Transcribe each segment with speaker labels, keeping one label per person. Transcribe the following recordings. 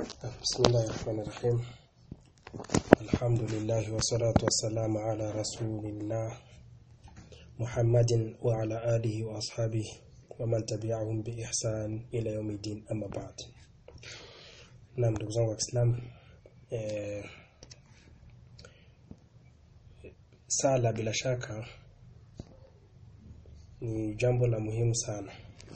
Speaker 1: بسم الله الرحمن الرحيم الحمد لله والصلاة والسلام على رسول الله محمد وعلى آله وأصحابه ومن تبعهم بإحسان إلى يوم الدين أما بعد نعم ndugu zangu wa Kiislamu eh, sala bila shaka ni jambo la muhimu sana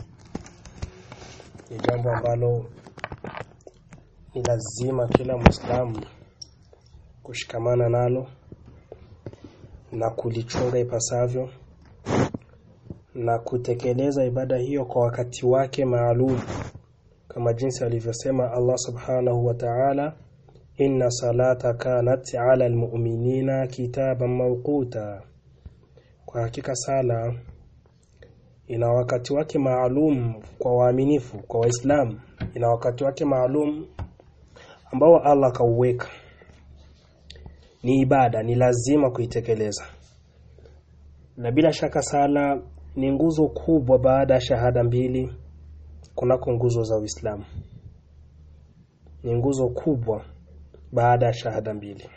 Speaker 1: ni jambo ambalo ni lazima kila Muislamu kushikamana nalo na kulichunga ipasavyo na kutekeleza ibada hiyo kwa wakati wake maalum kama jinsi alivyosema Allah Subhanahu wa Ta'ala inna salata kanat ala almu'minina kitaban mawquta kwa hakika sala ina wakati wake maalum kwa waaminifu kwa waislamu ina wakati wake maalum ambao Allah kauweka ni ibada ni lazima kuitekeleza na bila shaka sala ni nguzo kubwa baada ya shahada mbili kunako nguzo za Uislamu ni nguzo kubwa baada ya shahada mbili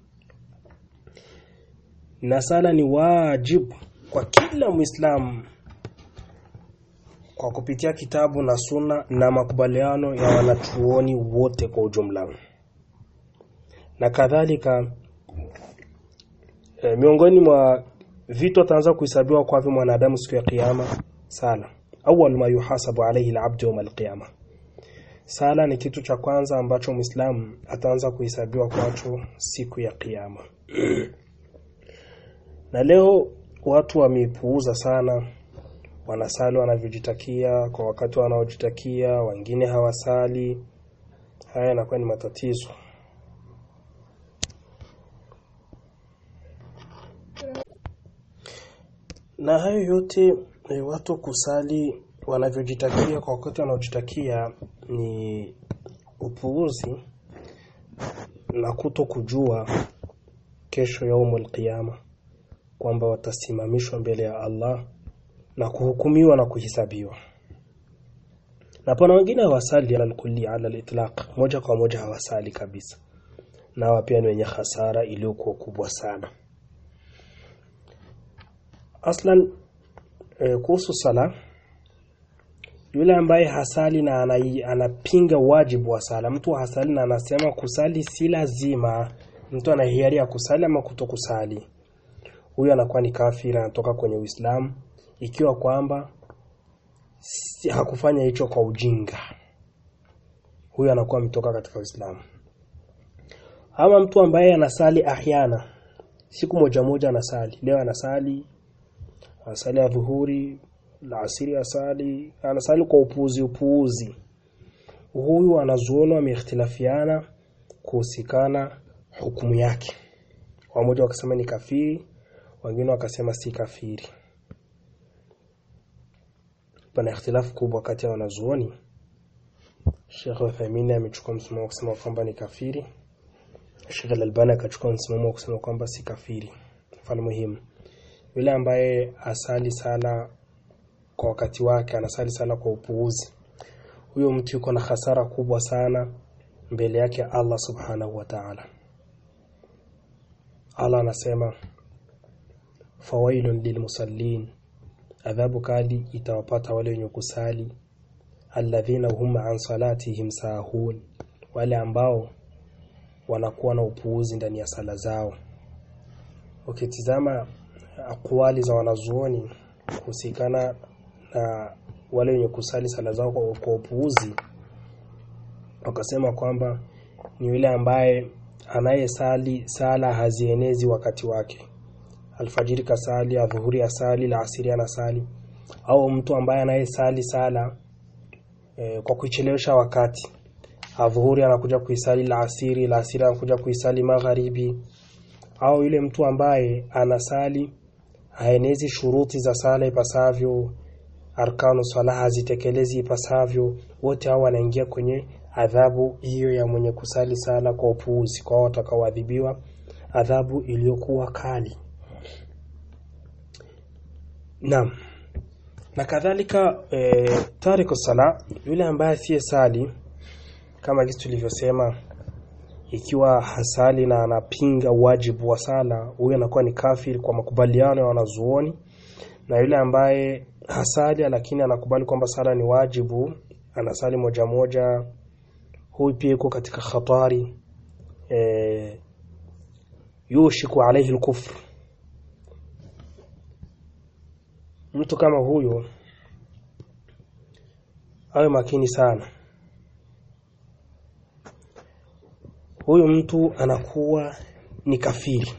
Speaker 1: na sala ni wajibu kwa kila Muislamu kwa kupitia kitabu na suna na makubaliano ya wanachuoni wote kwa ujumla na kadhalika e, miongoni mwa vitu ataanza kuhesabiwa kwa mwanadamu siku ya kiyama sala awwal ma yuhasabu alayhi al-abdu yawm al-qiyama sala ni kitu cha kwanza ambacho muislamu ataanza kuhesabiwa kwacho siku ya kiyama na leo watu wameipuuza sana wanasali wanavyojitakia kwa wakati wanaojitakia wengine hawasali haya yanakuwa ni matatizo na hayo yote e, watu kusali wanavyojitakia kwa wakati wanaojitakia ni upuuzi na kuto kujua kesho yaumul qiyama kwamba watasimamishwa mbele ya Allah na kuhukumiwa na kuhisabiwa na pana wengine hawasali ala kulli ala al-itlaq moja kwa moja hawasali kabisa na hawa pia ni wenye hasara iliyokuwa kubwa sana aslan e, kuhusu sala yule ambaye hasali na anai, anapinga wajibu wa sala mtu hasali na anasema kusali si lazima mtu ana hiari ya kusali ama kutokusali huyo anakuwa ni kafiri anatoka kwenye Uislamu ikiwa kwamba si, hakufanya hicho kwa ujinga huyo anakuwa ametoka katika Uislamu ama mtu ambaye anasali ahyana siku moja moja anasali leo anasali anasali ya dhuhuri la asiri asali anasali kwa upuuzi upuuzi huyu anazuoni wameikhtilafiana kuhusikana hukumu yake wamoja wakasema ni kafiri wengine wakasema si kafiri pana ikhtilafu kubwa kati ya wanazuoni Sheikh Uthaymeen amechukua msimamo kusema kwamba ni kafiri Sheikh Al-Albani akachukua msimamo kusema kwamba si kafiri mfano muhimu yule ambaye asali sala kwa wakati wake anasali sala kwa upuuzi huyo mtu yuko na hasara kubwa sana mbele yake Allah subhanahu wa ta'ala Allah anasema fawailun lilmusallin adhabu kali itawapata wale wenye kusali alladhina hum an salatihim sahun wale ambao wanakuwa na upuuzi ndani ya sala zao ukitizama akwali za wanazuoni kuhusikana na wale wenye kusali sala zao kwa, kwa upuuzi wakasema kwamba ni yule ambaye anayesali sala hazienezi wakati wake alfajiri kasali adhuhuri asali la asiri anasali au mtu ambaye anayesali sala e, kwa kuichelewesha wakati adhuhuri anakuja kuisali la asiri la asiri anakuja kuisali magharibi au yule mtu ambaye anasali haenezi shuruti za sala ipasavyo arkanu sala hazitekelezi ipasavyo wote hao wanaingia kwenye adhabu hiyo ya mwenye kusali sala kwa upuuzi kwa watakaoadhibiwa adhabu iliyokuwa kali Naam. Na kadhalika e, tariku sala yule ambaye asiye sali kama jinsi tulivyosema ikiwa hasali na anapinga wajibu wa sala huyo anakuwa ni kafiri kwa makubaliano ya wanazuoni na yule ambaye hasali lakini anakubali kwamba sala ni wajibu anasali moja moja huyu pia yuko katika khatari e, yushiku alayhi al-kufr mtu kama huyo awe makini sana huyu mtu anakuwa ni kafiri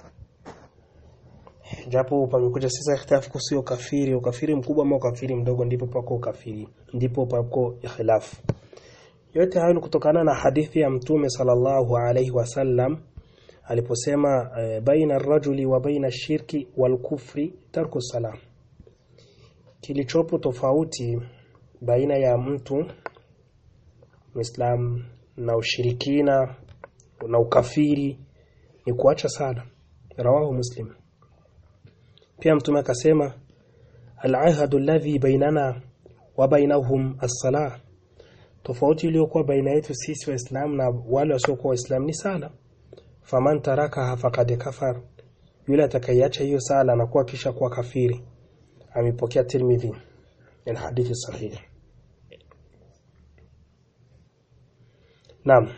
Speaker 1: japo pamekuja sasa ikhtilafu kuhusu ukafiri ukafiri mkubwa ama ukafiri mdogo ndipo pako ukafiri ndipo pako ikhilafu yote hayo ni kutokana na hadithi ya mtume sallallahu alaihi wasallam aliposema e, baina rajuli wa baina shirki wal kufri tarku salam kilichopo tofauti baina ya mtu Muislam na ushirikina na ukafiri ni kuacha sala rawahu muslim pia mtume akasema al-ahadu alladhi bainana wa bainahum as-salah tofauti iliyokuwa baina yetu sisi waislamu na wale wasiokuwa waislamu ni sala faman tarakaha faqad kafar yule atakayeacha hiyo sala anakuwa kisha kuwa kafiri amepokea Tirmidhi ni hadithi sahihi Naam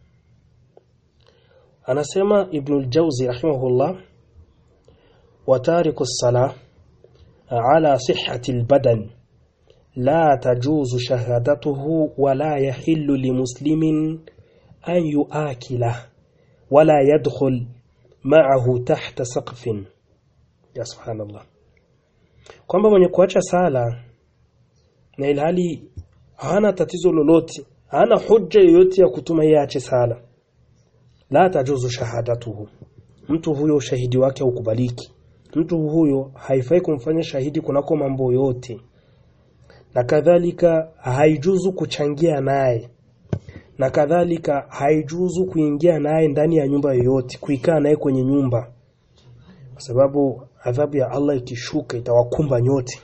Speaker 1: anasema Ibn al-Jawzi rahimahullah wa tariku as-salah ala sihhati al-badan la tajuzu shahadatuhu wa la yahillu limuslimin an yuakila wala yadkhul ma'ahu tahta saqfin ya subhanallah kwamba mwenye kuacha sala na ilhali hana tatizo lolote hana hujja yoyote ya kutuma yeye aache sala la tajuzu shahadatuhu mtu huyo ushahidi wake haukubaliki mtu huyo haifai kumfanya shahidi kunako mambo yote na kadhalika haijuzu kuchangia naye na kadhalika haijuzu kuingia naye ndani ya nyumba yoyote kuikaa naye kwenye nyumba kwa sababu adhabu ya Allah ikishuka itawakumba nyote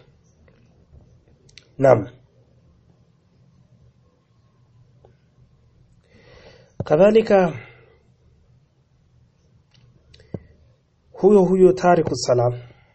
Speaker 1: Naam kadhalika huyo huyo tariku salam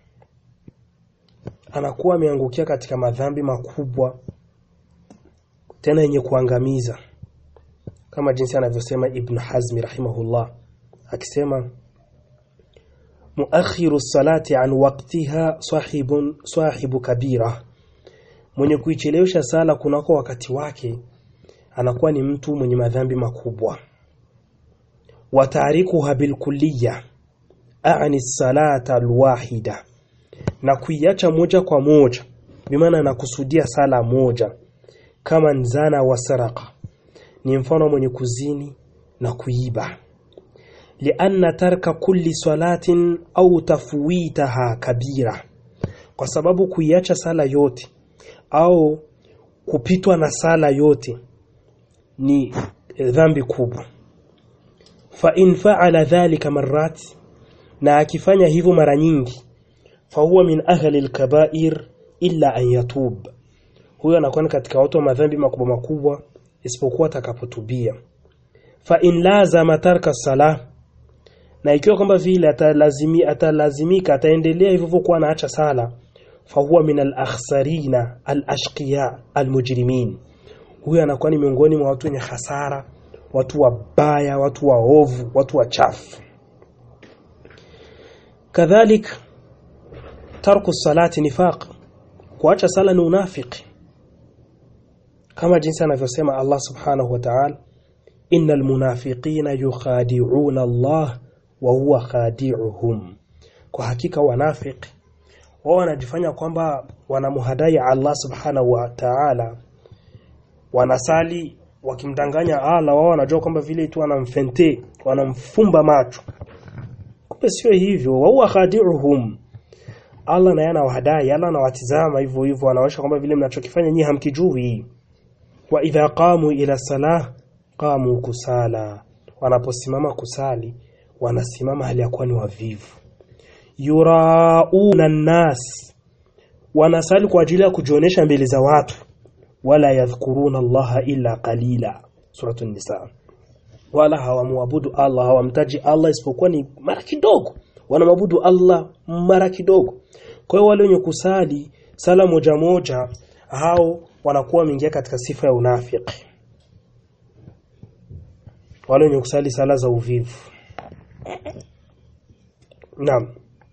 Speaker 1: anakuwa ameangukia katika madhambi makubwa tena yenye kuangamiza kama jinsi anavyosema Ibn Hazmi rahimahullah akisema muakhiru salati an waqtiha sahibun sahibu kabira mwenye kuichelewesha sala kunako wakati wake anakuwa ni mtu mwenye madhambi makubwa wa tarikuha bilkulliya aani salata alwahida na kuiacha moja kwa moja bimaana anakusudia sala moja kama nzana wa saraka ni mfano mwenye kuzini na kuiba lianna tarka kulli salatin au tafwitaha kabira kwa sababu kuiacha sala yote au kupitwa na sala yote ni dhambi kubwa fa in fa'ala dhalika marrat na akifanya hivyo mara nyingi fa huwa min ahli alkaba'ir illa an yatub huyo anakuwa katika watu wa madhambi makubwa makubwa isipokuwa atakapotubia fa in lazama tarka salah na ikiwa kwamba vile atalazimi atalazimika ataendelea hivyo kuwa anaacha sala fa huwa min al-akhsarina al-ashqiya al-mujrimin huyo anakuwa ni miongoni mwa watu wenye hasara watu wabaya watu waovu watu wachafu kadhalik tarku salati nifaq kuacha sala ni unafiki kama jinsi anavyosema Allah subhanahu wa ta'ala innal munafiqina yukhadi'una Allah wa huwa khadi'uhum kwa hakika wanafiki wao wanajifanya kwamba wanamuhadai Allah subhanahu wa ta'ala wanasali wakimdanganya Allah wao wanajua kwamba vile tu wanamfente wanamfumba macho kumbe sio hivyo wa huwa khadi'uhum Allah naye anawadai Allah anawatizama hivyo hivyo anaonyesha kwamba vile mnachokifanya nyinyi hamkijui wa idha qamu ila salah qamu kusala wanaposimama kusali wanasimama hali ya kuwa ni wavivu yurauna nas wanasali kwa ajili ya kujionyesha mbele za watu wala yadhkuruna Allah illa qalila suratul nisa wala hawamuabudu Allah hawamtaji Allah isipokuwa ni mara kidogo wanamwabudu Allah mara kidogo kwa hiyo wale wenye kusali sala moja moja hao wanakuwa wameingia katika sifa ya unafiki wale wenye kusali sala za uvivu Naam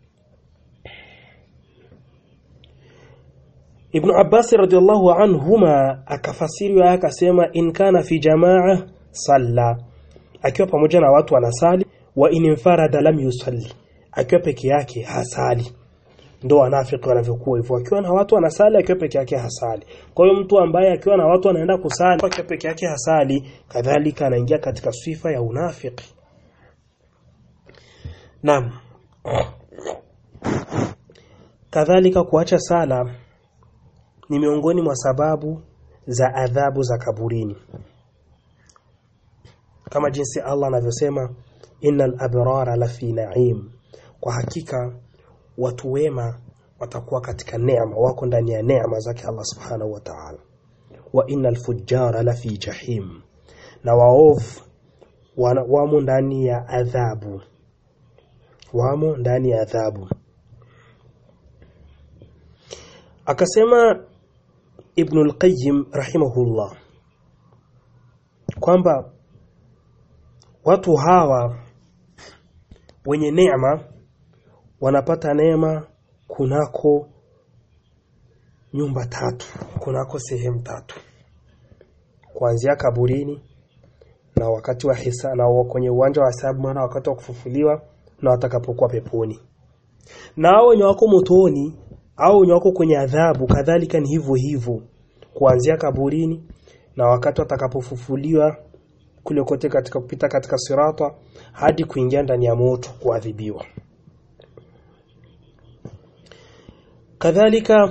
Speaker 1: Ibn Abbas radhiallahu anhuma akafasiri aya akasema in kana fi jamaa salla akiwa pamoja na watu anasali wa in infarada lam yusalli akiwa peke yake hasali ndo wanafiki wanavyokuwa hivyo akiwa na watu anasali akiwa peke yake hasali kwa hiyo mtu ambaye akiwa na watu anaenda kusali akiwa peke yake hasali kadhalika anaingia katika sifa ya unafiki Naam kadhalika kuacha sala ni miongoni mwa sababu za adhabu za kaburini kama jinsi Allah anavyosema innal abrara lafi na'im kwa hakika watu wema watakuwa katika neema wako ndani ya neema zake Allah subhanahu wa ta'ala wa innal fujjara lafi jahim na waovu wamo ndani ya adhabu wamo ndani ya adhabu akasema Ibn al-Qayyim rahimahullah kwamba watu hawa wenye neema wanapata neema kunako nyumba tatu kunako sehemu tatu kuanzia kaburini na wakati wa hisa na kwenye uwanja wa hisabu maana wakati wa kufufuliwa na watakapokuwa peponi na hao wenye wako motoni au wenye wako kwenye adhabu kadhalika ni hivyo hivyo kuanzia kaburini na wakati watakapofufuliwa kule kote katika kupita katika sirata hadi kuingia ndani ya moto kuadhibiwa kadhalika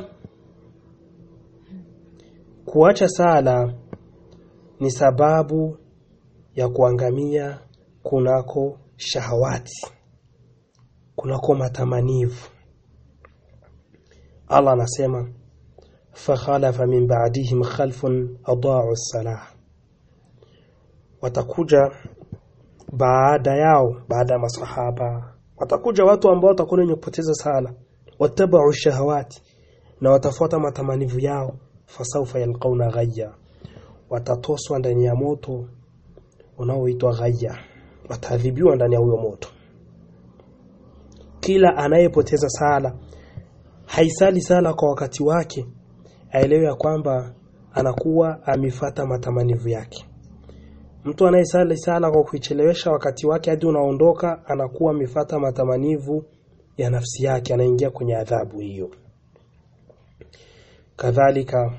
Speaker 1: kuacha sala ni sababu ya kuangamia kunako shahawati kunako matamanivu Allah anasema fakhalafa min ba'dihim khalfun adaa'u as-salah watakuja baada yao baada ya masahaba watakuja watu ambao watakuwa wenye kupoteza sala watabau shahawati na watafuata matamanivu yao fasaufa yalqauna ghayya watatoswa ndani ya moto unaoitwa ghayya wataadhibiwa ndani ya huyo moto kila anayepoteza sala haisali sala kwa wakati wake aelewe ya kwamba anakuwa amefata matamanivu yake mtu anayesali sala kwa kuichelewesha wakati wake hadi unaondoka anakuwa amefata matamanivu ya nafsi yake anaingia kwenye adhabu hiyo kadhalika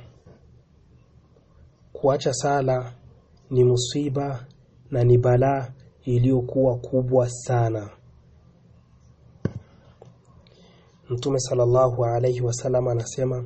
Speaker 1: kuacha sala ni musiba na ni balaa iliyokuwa kubwa sana Mtume sallallahu alayhi wasallam anasema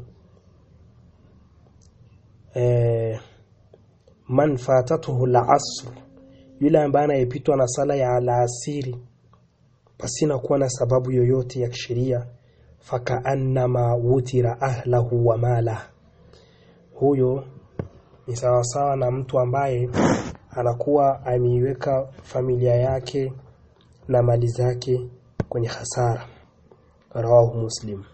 Speaker 1: eh, man fatatuhu al-asr yule ambaye anayepitwa na sala ya alasiri pasina kuwa na sababu yoyote ya kisheria fakaannama wutira ahlahu wa mala huyo ni sawasawa na mtu ambaye anakuwa ameiweka familia yake na mali zake kwenye hasara rawahu muslim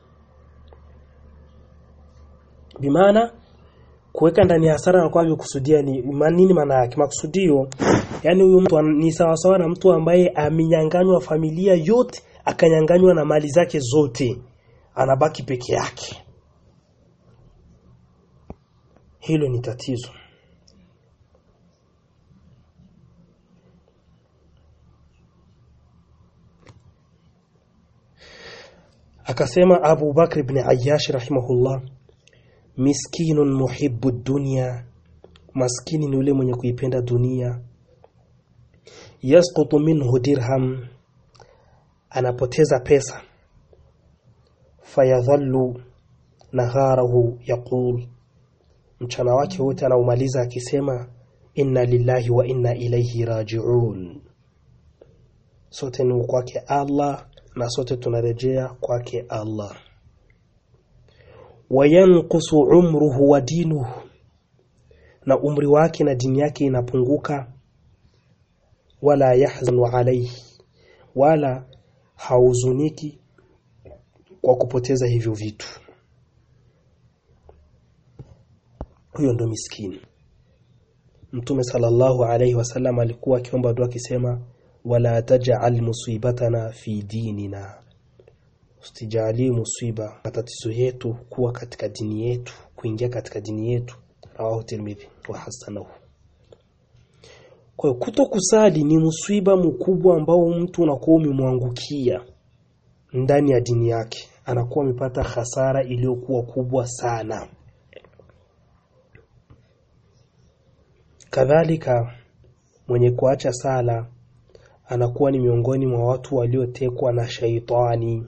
Speaker 1: bimaana kuweka ndani ya hasara na kwa kusudia ni nini maana yake makusudio yani huyu mtu ni sawa sawa na mtu ambaye amenyanganywa familia yote akanyanganywa na mali zake zote anabaki peke yake hilo ni tatizo akasema Abu Bakr ibn Ayyash rahimahullah miskinun muhibbu dunya maskini ni yule mwenye kuipenda dunia yasqutu minhu dirham anapoteza pesa fayadhallu naharahu yaqul mchana wake wote anaumaliza akisema inna lillahi wa inna ilayhi raji'un sote ni kwake Allah na sote tunarejea kwake Allah wayanqusu umruhu wa dinuhu na umri wake na dini yake inapunguka wala yahzanu alayhi wala hauzuniki kwa kupoteza hivyo vitu huyo ndo miskini Mtume sallallahu alayhi wasallam alikuwa akiomba dua akisema wala taj'al musibatana fi dinina usijalie musiba matatizo yetu kuwa katika dini yetu kuingia katika dini yetu rawahu tirmidhi wa hasanahu kwa hiyo kutokusali ni msiba mkubwa ambao mtu unakuwa umemwangukia ndani ya dini yake anakuwa amepata hasara iliyokuwa kubwa sana kadhalika mwenye kuacha sala anakuwa ni miongoni mwa watu waliotekwa na shaitani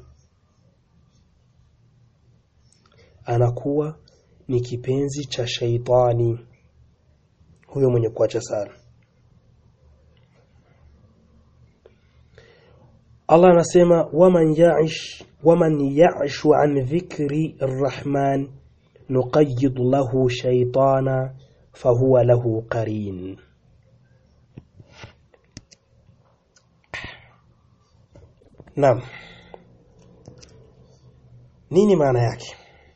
Speaker 1: anakuwa ni kipenzi cha shaitani huyo mwenye kuacha sala Allah anasema waman ya'ish waman ya'ishu an dhikri arrahman nuqayyid lahu shaytana fahuwa lahu qarin Naam Nini maana yake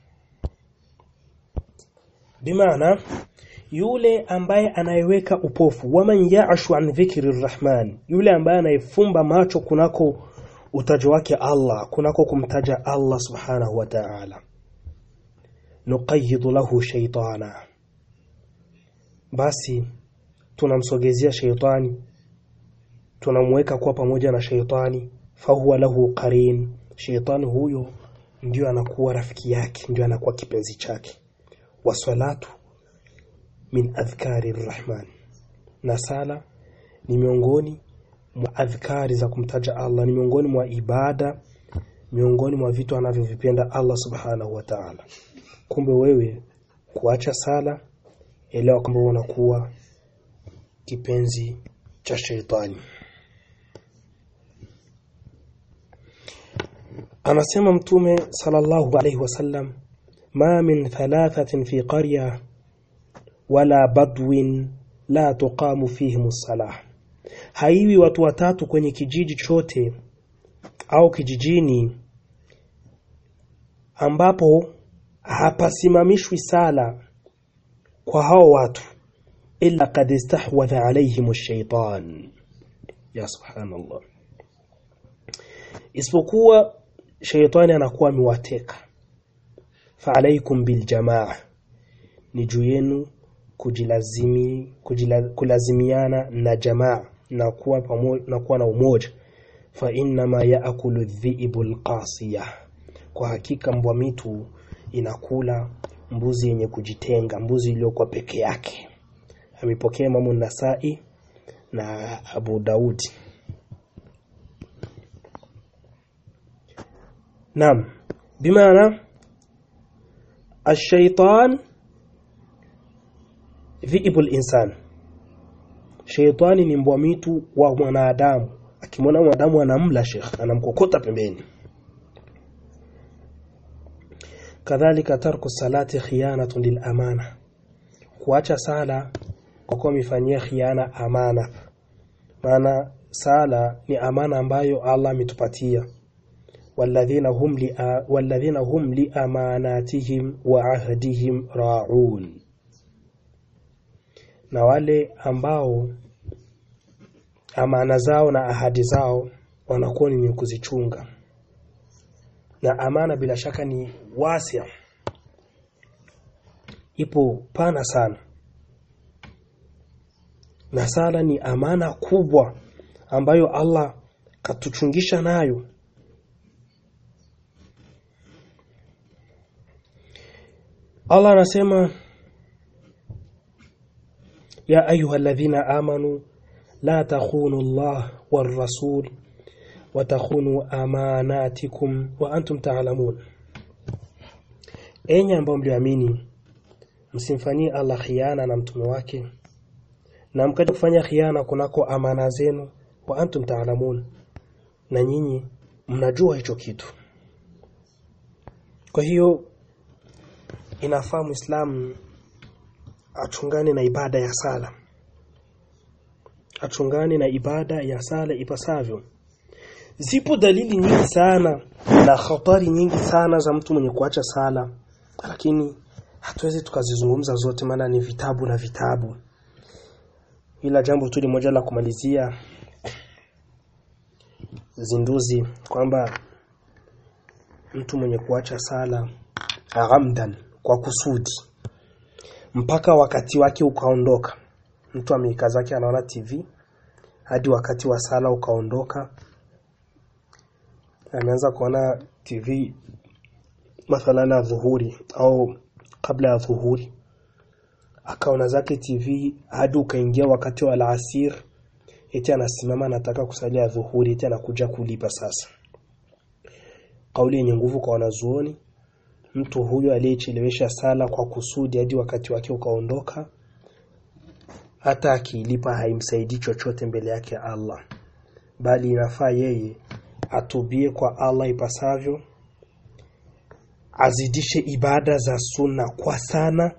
Speaker 1: Bimaana yule ambaye anayeweka upofu waman ya'ashu an dhikri arrahman yule ambaye anayefumba macho kunako utajo wake Allah kunako kumtaja Allah subhanahu wa ta'ala nuqayyid lahu shaytana basi tunamsogezea shaytani tunamweka kuwa pamoja na shaytani fahuwa lahu qarin shaytani huyo ndio anakuwa rafiki yake ndio anakuwa kipenzi chake wasalatu min adhkari rrahman na sala ni miongoni mwa adhkari za kumtaja Allah ni miongoni mwa ibada miongoni mwa vitu anavyovipenda Allah subhanahu wa ta'ala kumbe wewe kuacha sala elewa kwamba unakuwa kipenzi cha sheitani anasema mtume sallallahu alayhi wasallam ma min thalathatin fi qarya wala badwin la tuqamu fihim salah haiwi watu watatu kwenye kijiji chote au kijijini ambapo hapasimamishwi sala kwa hao watu illa qad istahwadha alayhim ash-shaytan ya subhanallah isipokuwa shaytani anakuwa amewateka fa alaykum bil jamaa ni juu yenu kujilazimi kujila, kulazimiana na jamaa na kuwa pamoja na kuwa na umoja fa inna ma yaakulu dhi'bu alqasiya kwa hakika mbwa mitu inakula mbuzi yenye kujitenga mbuzi iliyokuwa peke yake amepokea Imamu Nasai na Abu Daudi Naam bimaana الشيطان dhiibu insan Sheitani ni mbwa mitu wa mwanadamu akimwona mwanadamu anamla shekh anamkokota pembeni kadhalika tarku salati khiyanatun lil amana kuacha sala kwa kuwa mifanyia khiana amana maana sala ni amana ambayo Allah ametupatia walladhina hum li walladhina hum li amanatihim wa ahdihim ra'un na wale ambao amana zao na ahadi zao wanakuwa ni kuzichunga na amana bila shaka ni wasia ipo pana sana na sala ni amana kubwa ambayo Allah katuchungisha nayo Allah anasema ya ayuha alladhina amanu la takhunu Allah war rasul wa takhunu amanatikum wa antum ta'lamun enyi ambao mlioamini msimfanyie Allah khiana na mtume wake na mkaja kufanya khiana kunako amana zenu wa antum ta'lamun na nyinyi mnajua hicho kitu kwa hiyo inafaa muislamu achungane na ibada ya sala achungane na ibada ya sala ipasavyo zipo dalili nyingi sana na hatari nyingi sana za mtu mwenye kuacha sala lakini hatuwezi tukazizungumza zote maana ni vitabu na vitabu ila jambo tu moja la kumalizia zinduzi kwamba mtu mwenye kuacha sala ghamdan kwa kusudi mpaka wakati wake ukaondoka mtu ameika zake anaona TV hadi wakati wa sala ukaondoka ameanza kuona TV mathalan ya dhuhuri au kabla ya dhuhuri akaona zake TV hadi ukaingia wakati wa alasir eti anasimama anataka kusalia dhuhuri eti anakuja kulipa sasa kauli yenye nguvu kwa wanazuoni mtu huyo aliyechelewesha sala kwa kusudi hadi wakati wake ukaondoka hata akiilipa haimsaidii chochote mbele yake Allah bali inafaa yeye atubie kwa Allah ipasavyo azidishe ibada za sunna kwa sana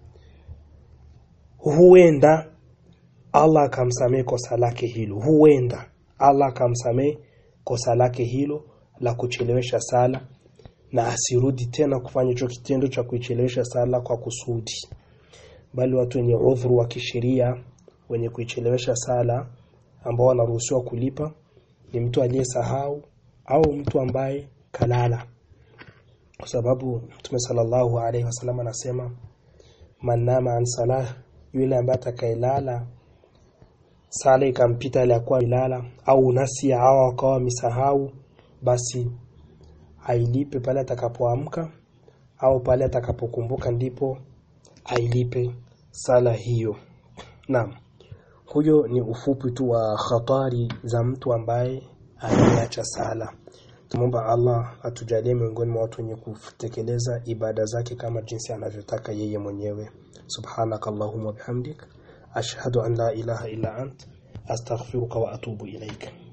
Speaker 1: huenda Allah akamsamehe kosa lake hilo huenda Allah akamsamehe kosa lake hilo la kuchelewesha sala na asirudi tena kufanya hicho kitendo cha kuichelewesha sala kwa kusudi bali watu wenye udhuru wa kisheria wenye kuichelewesha sala ambao wanaruhusiwa kulipa ni mtu aliyesahau au mtu ambaye kalala kwa sababu Mtume sallallahu alaihi wasallam anasema man nama an salah yule ambaye atakayelala sala ikampita ile akuwa milala au nasi au akawa misahau basi ailipe pale atakapoamka au pale atakapokumbuka ndipo ailipe sala hiyo naam huyo ni ufupi tu wa hatari za mtu ambaye aliacha sala tumomba Allah atujalie miongoni mwa watu wenye kutekeleza ibada zake kama jinsi anavyotaka yeye mwenyewe subhanakallahumma bihamdik ashhadu an la ilaha illa ant astaghfiruka wa atubu ilaika